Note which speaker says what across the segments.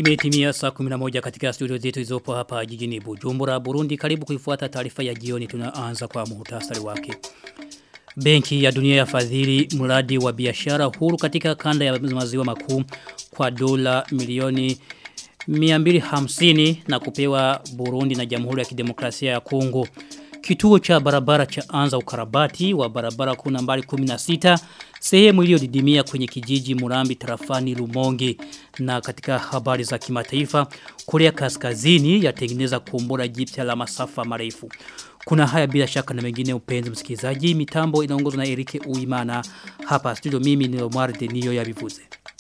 Speaker 1: Imetimia saa 11 katika studio zetu izopo hapa jijini Bujumbura, Burundi. Karibu kuifuata taarifa ya jioni tunaanza kwa muhtasari wake. Benki ya dunia ya fadhili mradi wa biashara huru katika kanda ya maziwa makuu kwa dola milioni 250 na kupewa Burundi na Jamhuri ya Kidemokrasia ya Kongo. Kituo cha barabara cha anza ukarabati wa barabara kuu nambari 16 sehemu iliyodidimia kwenye kijiji Murambi tarafani Lumonge na katika habari za kimataifa Korea Kaskazini yatengeneza kombora jipya la masafa marefu. Kuna haya bila shaka na mengine upenzi msikilizaji mitambo inaongozwa na Erike Uimana hapa studio mimi ni Omar Denio ya Bivuze.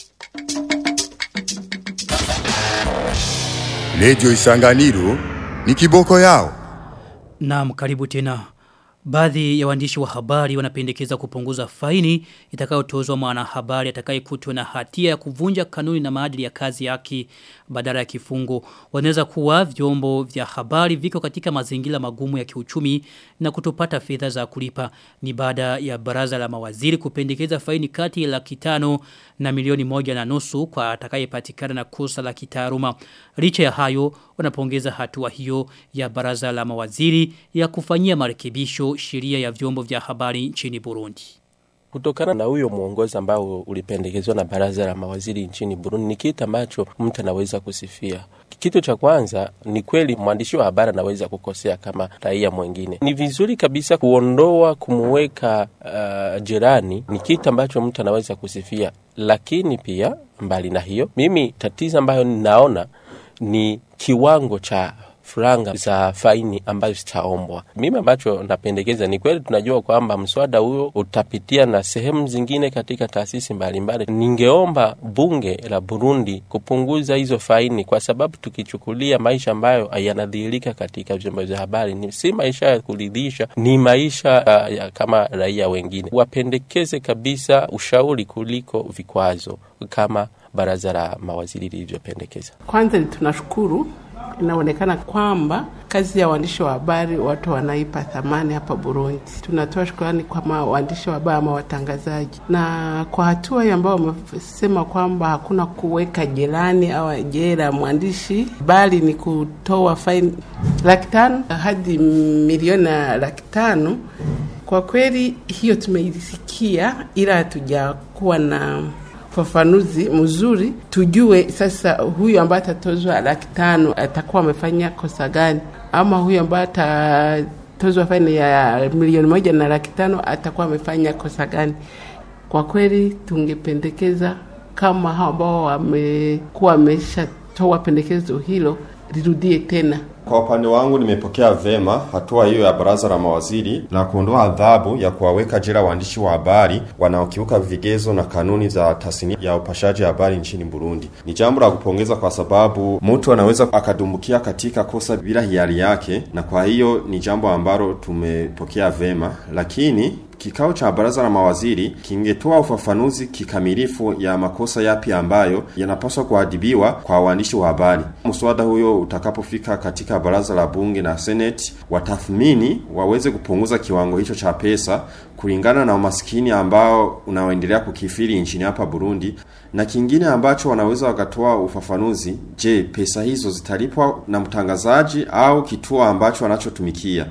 Speaker 2: Radio Isanganiro ni kiboko yao.
Speaker 1: Naam karibu tena. Baadhi ya waandishi wa habari wanapendekeza kupunguza faini itakayotozwa mwanahabari atakayekutwa na hatia ya kuvunja kanuni na maadili ya kazi yake badala ya kifungo. Wanaweza kuwa vyombo vya habari viko katika mazingira magumu ya kiuchumi na kutopata fedha za kulipa. Ni baada ya baraza la mawaziri kupendekeza faini kati ya laki tano na milioni moja na nusu kwa atakayepatikana na kosa la kitaaluma. Licha ya hayo wanapongeza hatua hiyo ya baraza la mawaziri ya kufanyia marekebisho sheria ya vyombo vya habari nchini Burundi.
Speaker 3: Kutokana na huyo mwongozo ambao ulipendekezwa na baraza la mawaziri nchini Burundi ni kitu ambacho mtu anaweza kusifia. Kitu cha kwanza ni kweli mwandishi wa habari anaweza kukosea kama raia mwingine. Ni vizuri kabisa kuondoa kumuweka uh, jirani, ni kitu ambacho mtu anaweza kusifia, lakini pia mbali na hiyo, mimi tatizo ambayo ninaona ni kiwango cha franga za faini ambazo zitaombwa. Mimi ambacho napendekeza ni kweli, tunajua kwamba mswada huo utapitia na sehemu zingine katika taasisi mbalimbali. Ningeomba bunge la Burundi kupunguza hizo faini, kwa sababu tukichukulia maisha ambayo yanadhihirika katika vyombo vya habari ni si maisha ya kuridhisha, ni maisha uh, ya kama raia wengine. Wapendekeze kabisa ushauri kuliko vikwazo kama baraza la mawaziri lilivyopendekeza.
Speaker 4: Kwanza tunashukuru inaonekana kwamba kazi ya waandishi wa habari watu wanaipa thamani hapa Burundi. Tunatoa shukrani kwa waandishi wa habari ama watangazaji, na kwa hatua hiyo ambao wamesema kwamba hakuna kuweka jelani au jela mwandishi, bali ni kutoa faini laki tano hadi milioni na laki tano. Kwa kweli hiyo tumeisikia, ila hatujakuwa na ufafanuzi mzuri, tujue sasa huyu ambaye atatozwa laki tano atakuwa amefanya kosa gani, ama huyu ambaye atatozwa faini ya milioni moja na laki tano atakuwa amefanya kosa gani. Kwa kweli tungependekeza kama hao ambao wamekuwa wameshatoa pendekezo hilo lirudie tena.
Speaker 5: Kwa upande wangu nimepokea vema hatua hiyo ya baraza la mawaziri la kuondoa adhabu ya kuwaweka jela waandishi wa habari wanaokiuka vigezo na kanuni za tasnia ya upashaji habari nchini Burundi. Ni jambo la kupongeza kwa sababu mtu anaweza akadumbukia katika kosa bila hiari yake, na kwa hiyo ni jambo ambalo tumepokea vema, lakini Kikao cha baraza la mawaziri kingetoa ufafanuzi kikamilifu ya makosa yapi ambayo yanapaswa kuadhibiwa kwa waandishi wa habari. Mswada huyo utakapofika katika baraza la bunge na seneti, watathmini waweze kupunguza kiwango hicho cha pesa kulingana na umaskini ambao unaoendelea kukifiri nchini hapa Burundi. Na kingine ambacho wanaweza wakatoa ufafanuzi, je, pesa hizo zitalipwa na mtangazaji au kituo ambacho anachotumikia?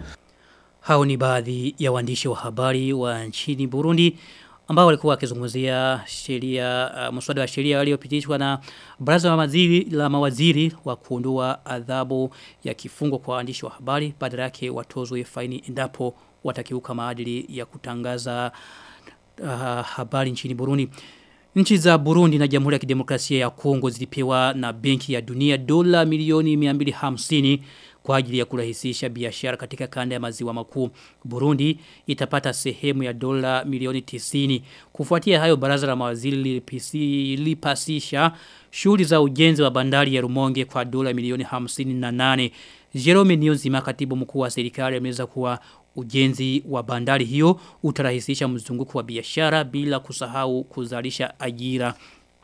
Speaker 1: Hao ni baadhi ya waandishi wa habari wa nchini Burundi ambao walikuwa wakizungumzia sheria uh, mswada wa sheria uliopitishwa na baraza la mawaziri la mawaziri wa kuondoa adhabu ya kifungo kwa waandishi wa habari badala yake watozwe faini endapo watakiuka maadili ya kutangaza uh, habari nchini Burundi. Nchi za Burundi na Jamhuri ya Kidemokrasia ya Kongo zilipewa na Benki ya Dunia dola milioni 250 kwa ajili ya kurahisisha biashara katika kanda ya maziwa makuu. Burundi itapata sehemu ya dola milioni 90. Kufuatia hayo baraza la mawaziri lilipasisha shughuli za ujenzi wa bandari ya Rumonge kwa dola milioni 58. Jerome Niyonzima katibu mkuu wa serikali ameweza kuwa ujenzi wa bandari hiyo utarahisisha mzunguko wa biashara bila kusahau kuzalisha ajira.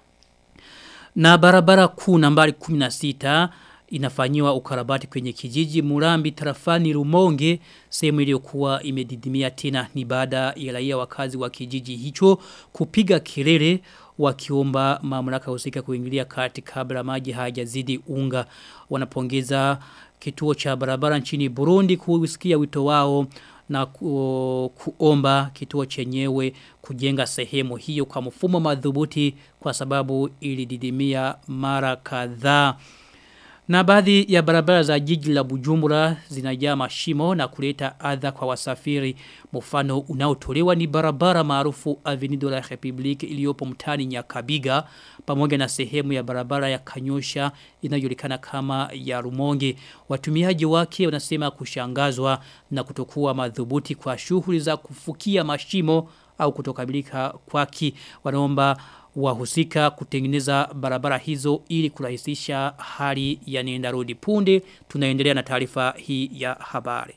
Speaker 1: Na barabara kuu nambari 16 inafanyiwa ukarabati kwenye kijiji Murambi tarafani Rumonge sehemu iliyokuwa imedidimia tena ni baada ya raia wakazi wa kijiji hicho kupiga kelele wakiomba mamlaka husika kuingilia kati kabla maji hayajazidi unga wanapongeza kituo cha barabara nchini Burundi kusikia wito wao na ku, kuomba kituo chenyewe kujenga sehemu hiyo kwa mfumo madhubuti kwa sababu ilididimia mara kadhaa. Na baadhi ya barabara za jiji la Bujumbura zinajaa mashimo na kuleta adha kwa wasafiri. Mfano unaotolewa ni barabara maarufu Avenue de la République iliyopo mtaani Nyakabiga pamoja na sehemu ya barabara ya Kanyosha inayojulikana kama ya Rumonge. Watumiaji wake wanasema kushangazwa na kutokuwa madhubuti kwa shughuli za kufukia mashimo au kutokabilika kwaki. Wanaomba wahusika kutengeneza barabara hizo ili kurahisisha hali ya nenda rudi punde tunaendelea na taarifa hii ya habari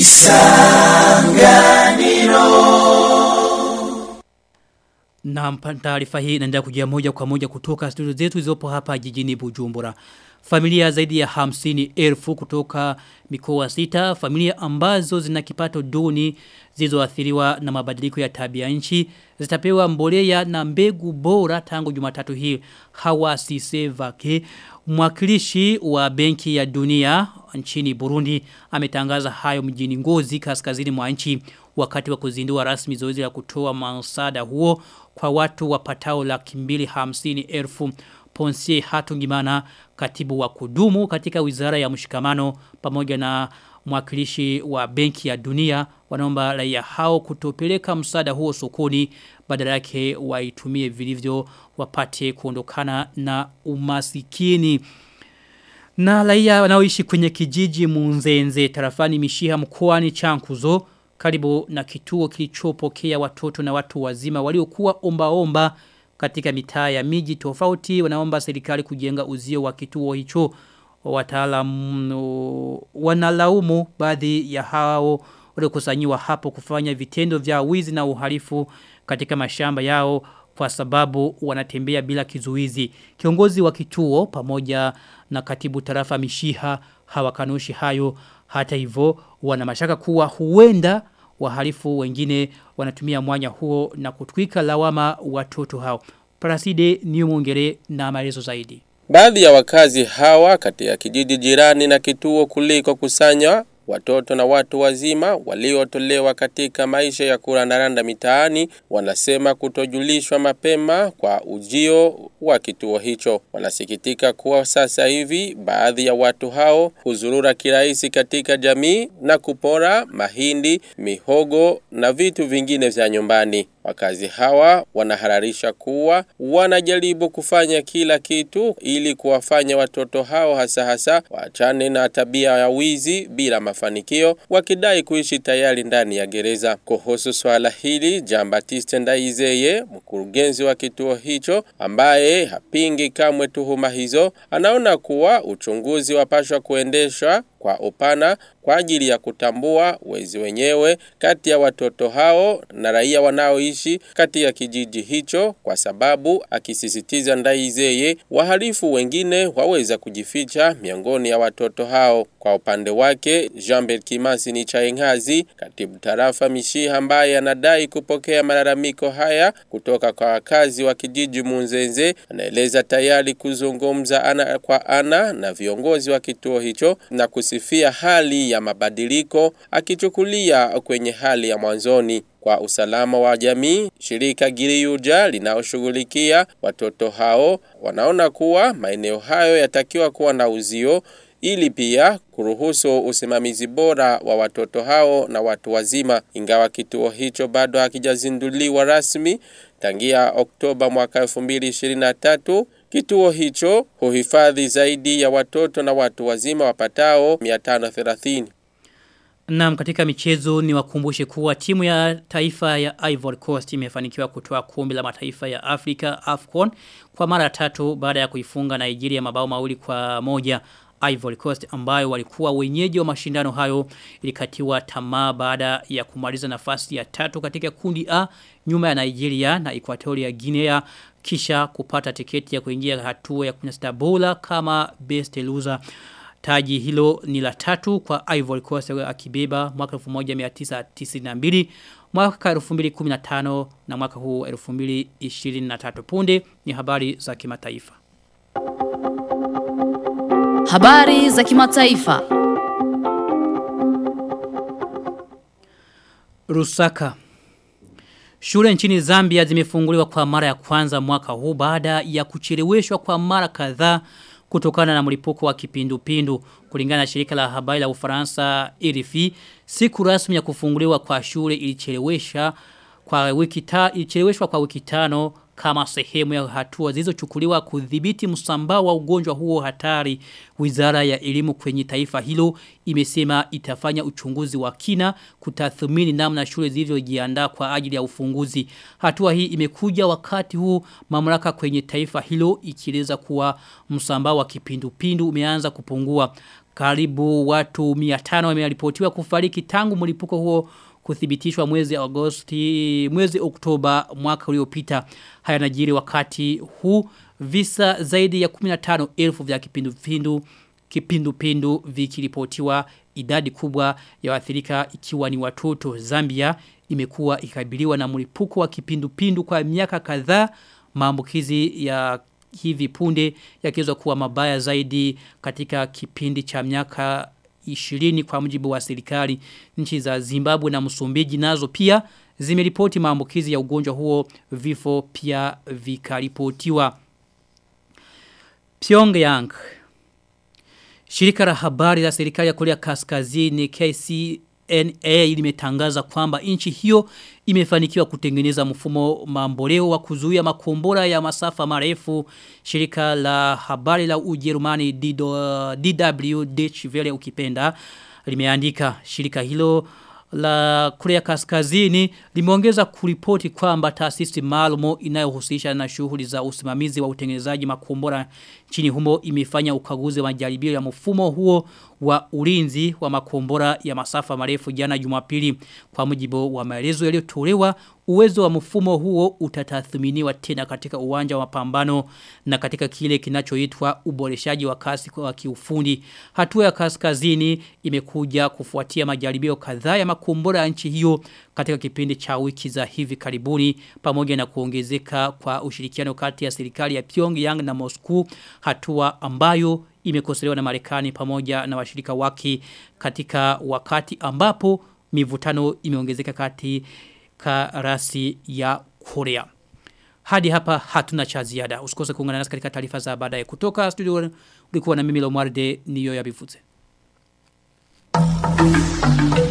Speaker 1: na taarifa hii inaendelea kujia moja kwa moja kutoka studio zetu zilizopo hapa jijini Bujumbura. Familia zaidi ya hamsini elfu kutoka mikoa sita, familia ambazo zina kipato duni zilizoathiriwa na mabadiliko ya tabia nchi zitapewa mbolea na mbegu bora tangu Jumatatu hii. Hawa Sisevake mwakilishi wa Benki ya Dunia nchini Burundi ametangaza hayo mjini Ngozi kaskazini mwa nchi wakati wa kuzindua rasmi zoezi la kutoa msaada huo kwa watu wapatao laki mbili hamsini elfu Ponsie Hatungimana katibu wa kudumu katika wizara ya mshikamano pamoja na mwakilishi wa benki ya dunia wanaomba raia hao kutopeleka msaada huo sokoni badala yake waitumie vilivyo wapate kuondokana na umasikini. Na raia wanaoishi kwenye kijiji Munzenze tarafani Mishiha mkoani Chankuzo karibu na kituo kilichopokea watoto na watu wazima waliokuwa omba omba katika mitaa ya miji tofauti wanaomba serikali kujenga uzio wa kituo hicho wataalamu wanalaumu baadhi ya hao waliokusanyiwa hapo kufanya vitendo vya wizi na uhalifu katika mashamba yao kwa sababu wanatembea bila kizuizi. Kiongozi wa kituo pamoja na katibu tarafa Mishiha hawakanushi hayo hata hivyo wana mashaka kuwa huenda wahalifu wengine wanatumia mwanya huo na kutwika lawama watoto hao. Paraside ni mwongere na maelezo zaidi.
Speaker 3: Baadhi ya wakazi hawa katika kijiji jirani na kituo kuliko kusanywa watoto na watu wazima waliotolewa katika maisha ya kurandaranda mitaani wanasema kutojulishwa mapema kwa ujio wa kituo hicho. Wanasikitika kuwa sasa hivi baadhi ya watu hao huzurura kirahisi katika jamii na kupora mahindi, mihogo na vitu vingine vya nyumbani. Wakazi hawa wanahararisha kuwa wanajaribu kufanya kila kitu ili kuwafanya watoto hao hasa hasa waachane na tabia ya wizi bila mafanikio wakidai kuishi tayari ndani ya gereza. Kuhusu swala hili, Jean Baptiste Ndaizeye, mkurugenzi wa kituo hicho ambaye hapingi kamwe tuhuma hizo, anaona kuwa uchunguzi wapashwa kuendeshwa kwa upana kwa ajili ya kutambua wezi wenyewe kati ya watoto hao na raia wanaoishi kati ya kijiji hicho kwa sababu akisisitiza Ndaizeye wahalifu wengine waweza kujificha miongoni ya watoto hao. Kwa upande wake Jean-Bert Kimasi ni Chaengazi, katibu tarafa Mishiha ambaye anadai kupokea malalamiko haya kutoka kwa wakazi wa kijiji Munzenze, anaeleza tayari kuzungumza ana kwa ana na viongozi wa kituo hicho na kusifia hali ya mabadiliko akichukulia kwenye hali ya mwanzoni kwa usalama wa jamii. Shirika Giriyuja linaoshughulikia watoto hao wanaona kuwa maeneo hayo yatakiwa kuwa na uzio ili pia kuruhusu usimamizi bora wa watoto hao na watu wazima. Ingawa kituo hicho bado hakijazinduliwa rasmi tangia Oktoba mwaka 2023, kituo hicho huhifadhi zaidi ya watoto na watu wazima wapatao 530.
Speaker 1: Naam katika michezo ni wakumbushe kuwa timu ya taifa ya Ivory Coast imefanikiwa kutoa kombe la mataifa ya Afrika AFCON kwa mara tatu baada ya kuifunga Nigeria mabao mawili kwa moja. Ivory Coast ambayo walikuwa wenyeji wa mashindano hayo ilikatiwa tamaa baada ya kumaliza nafasi ya tatu katika kundi A nyuma ya Nigeria na Equatoria Guinea kisha kupata tiketi ya kuingia hatua ya 16 bora kama best loser Taji hilo ni la tatu kwa Ivory Coast akibeba mwaka 1992, mwaka 2015 na mwaka huu 2023. Punde ni habari za kimataifa.
Speaker 6: Habari za kimataifa.
Speaker 1: Rusaka Shule nchini Zambia zimefunguliwa kwa mara ya kwanza mwaka huu baada ya kucheleweshwa kwa mara kadhaa kutokana na mlipuko wa kipindupindu kulingana na shirika la habari la Ufaransa RFI siku rasmi ya kufunguliwa kwa shule ilichelewesha kwa wiki ta, ilicheleweshwa kwa wiki tano kama sehemu ya hatua zilizochukuliwa kudhibiti msambao wa ugonjwa huo hatari. Wizara ya elimu kwenye taifa hilo imesema itafanya uchunguzi wa kina kutathmini namna shule zilivyojiandaa kwa ajili ya ufunguzi. Hatua hii imekuja wakati huu mamlaka kwenye taifa hilo ikieleza kuwa msambao wa kipindupindu umeanza kupungua. Karibu watu 500 wameripotiwa kufariki tangu mlipuko huo kuthibitishwa mwezi Agosti mwezi Oktoba mwaka uliopita haya najiri wakati huu visa zaidi ya 15,000 vya kipindupindu kipindupindu vikiripotiwa idadi kubwa ya waathirika ikiwa ni watoto Zambia imekuwa ikabiliwa na mlipuko wa kipindupindu kwa miaka kadhaa maambukizi ya hivi punde yakiweza kuwa mabaya zaidi katika kipindi cha miaka 20 kwa mujibu wa serikali nchi za Zimbabwe na Msumbiji nazo pia zimeripoti maambukizi ya ugonjwa huo vifo pia vikaripotiwa Pyongyang Shirika la habari la serikali ya Korea Kaskazini KCNA limetangaza kwamba nchi hiyo imefanikiwa kutengeneza mfumo mamboleo wa kuzuia makombora ya masafa marefu. Shirika la habari la Ujerumani DW Deutsche Welle ukipenda limeandika shirika hilo la Korea Kaskazini limeongeza kuripoti kwamba taasisi maalum inayohusisha na shughuli za usimamizi wa utengenezaji makombora nchini humo imefanya ukaguzi wa majaribio ya mfumo huo wa ulinzi wa makombora ya masafa marefu jana Jumapili kwa mujibu wa maelezo yaliyotolewa uwezo wa mfumo huo utatathminiwa tena katika uwanja wa mapambano na katika kile kinachoitwa uboreshaji wa kasi wa kiufundi hatua ya kaskazini imekuja kufuatia majaribio kadhaa ya makombora ya nchi hiyo katika kipindi cha wiki za hivi karibuni pamoja na kuongezeka kwa ushirikiano kati ya serikali ya Pyongyang na Moscow hatua ambayo imekosolewa na Marekani pamoja na washirika wake katika wakati ambapo mivutano imeongezeka kati karasi ya Korea. Hadi hapa hatuna cha ziada. Usikose kuungana nasi katika taarifa za baadaye kutoka studio ulikuwa na mimi Lomwarde niyo ya bivuze. Thank you.